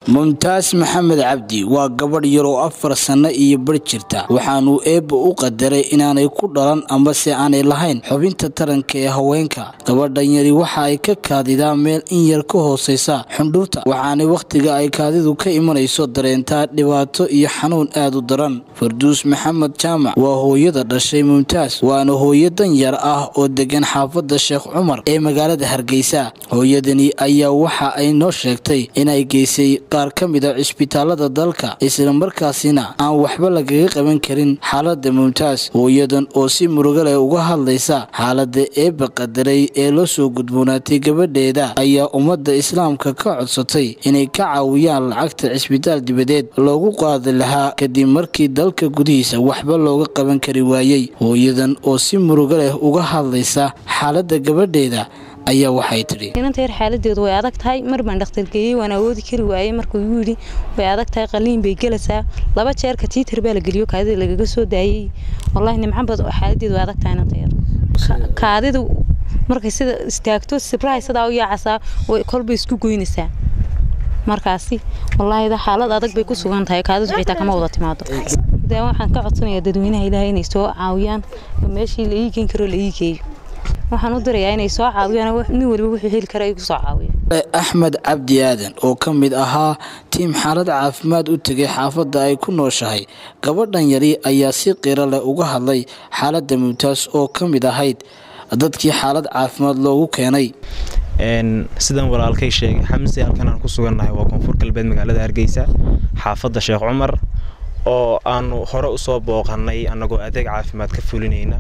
mumtaas maxamed cabdi waa gabadh yar oo afar sanno iyo bar jirta waxaanuu eebba u qadaray inaanay ku dhalan ambase aanay lahayn xubinta taranka ee haweenka gabadhan yari waxa ay ka kaadidaa meel in yar ka hooseysa xundhurta waxaanay wakhtiga ay kaadidu ka imanayso dareentaa dhibaato iyo xanuun aad u daran farduus maxamed jaamac waa hooyada dhashay mumtaas waana hooyo dan yar ah oo degan xaafadda sheekh cumar ee magaalada hargeysa hooyadani ayaa waxa ay noo sheegtay inay geysay qaar ka mid a cisbitaalada dalka islamarkaasina aan waxba lagaga qaban karin xaalada mumtaas hooyadan oo si muruga leh uga hadlaysa xaalada eebba qadaray ee la soo gudboonaatay gabadheeda ayaa ummadda islaamka ka codsatay inay ka caawiyaan lacagta cisbitaal dibadeed loogu qaadi lahaa kadib markii dalka gudihiisa waxba looga qaban kari waayey hooyadan oo si muruga leh uga hadlaysa xaalada gabadheeda ayaa waxay tidhi inanta yar xaaladeedu way adag tahay mar baan dhakhtargeeyey waan awoodi kari waayey markuu igu yidhi way adag tahay qaliin bay gelaysaa laba jeerka tiitar baa la geliyo kaadida lagaga soo daayey wallaahi nimcabad xaaladeedu way adag tahay inanta yar kaadidu markay sida istaagto sibrahay sidaa u yaacasaa way kolbay isku goynaysaa markaasi wallaahi xaalad adag bay ku sugan tahay kaadidu xitaa kama wada timaado dee waxaan ka codsanayaa dadweynaha ilaahay inay soo caawiyaan oo meeshii la ii geen karo la ii geeyo waxaan u dirayaa inay soo caawiyaan nin waliba wuxuu heli kara ay ku soo caawiyo axmed cabdi aadan oo ka mid ahaa tiim xaalad caafimaad u tegay xaafadda ay ku nooshahay gabadhan yari ayaa si qiro leh uga hadlay xaaladda mumtaas oo ka mid ahayd dadkii xaalad caafimaad loogu keenay sidan walaalkay sheegay xamse halkan aan ku sugannahay waa koonfur galbeed magaalada hargeysa xaafadda sheekh cumar oo aanu hore usoo booqanay annagoo adeeg caafimaad ka fulinayna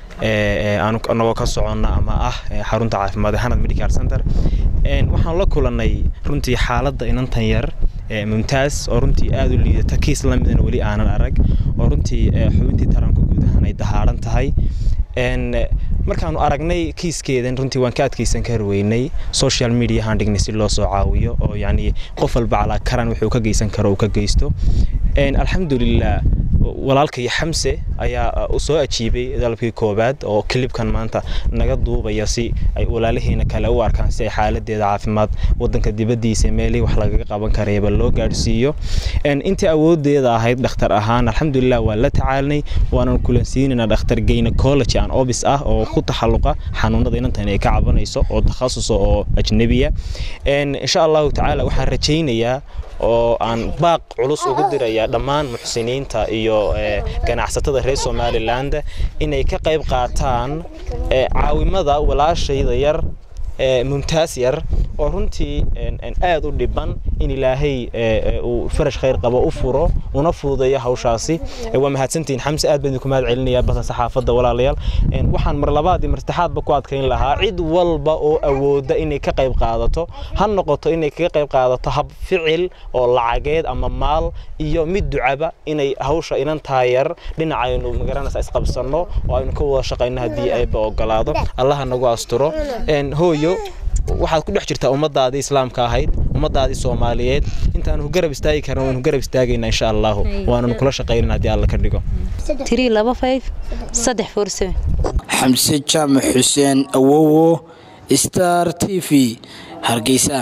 anagoo ka soconna ama ah xarunta caafimaad ee hanad medical center waxaan la kulannay runtii xaaladda inantan yar mumtaas oo runtii aada u liidata kiis la midana weli aanan arag oo runtii xubintii taranka guud ahaan ay dahaaran tahay markaanu aragnay kiiskeedan runtii waan ka adkaysan kari weynay social media haan dhignay si loo soo caawiyo oo yacni qof walba calaa karan wuxuu ka geysan karo uu ka geysto alxamdulilah walaalkaiyo xamse ayaa u soo ajiibay dalabkii koowaad oo kilibkan maanta naga duubaya si ay walaalaheena kale u arkaan si ay xaaladeeda caafimaad wadanka dibadiisa meelihii wax lagaga qaban karayba loo gaadhsiiyo intii awoodeeda ahayd dhakhtar ahaan alxamdulilah waan la tacaalnay waanan kulansiinayna dhakhtar gynecology aan obis ah oo ku taxalluqa xanuunada inantan ay ka cabanayso oo takhasusa oo ajnabiya insha allahu tacaala waxaan rajaynayaa oo aan baaq culus ugu dirayaa dhammaan muxsiniinta iyo ganacsatada reer somaliland inay ka qayb qaataan caawimada walaashayda yar mumtaas yar oo runtii aad u dhiban in ilaahay uu farash khayr qabo u furo una fududeeyo hawshaasi waa mahadsantihiin xamse aad baan idinku mahad celinayaa basa saxaafadda walaalayaal waxaan mar labaad iyo mar saddexaadba ku adkayn lahaa cid walba oo awooda inay ka qayb qaadato ha noqoto inay kaga qayb qaadato hab ficil oo lacageed ama maal iyo mid ducaba inay hawsha inantaa yar dhinacaynu magaranaysa isqabsanno oo aynu ka wada shaqayno haddii ayba ogolaado allaha nagu asturo hooyo waxaad ku dhex jirtaa ummadaadii islaamka ahayd ummadaadii soomaaliyeed intaanu garab istaagi karna waynu garab istaagayna insha allahu waananu kula shaqaynin haddii alla ka dhigo xamse jaamac xuseen awowo star t v hargeysa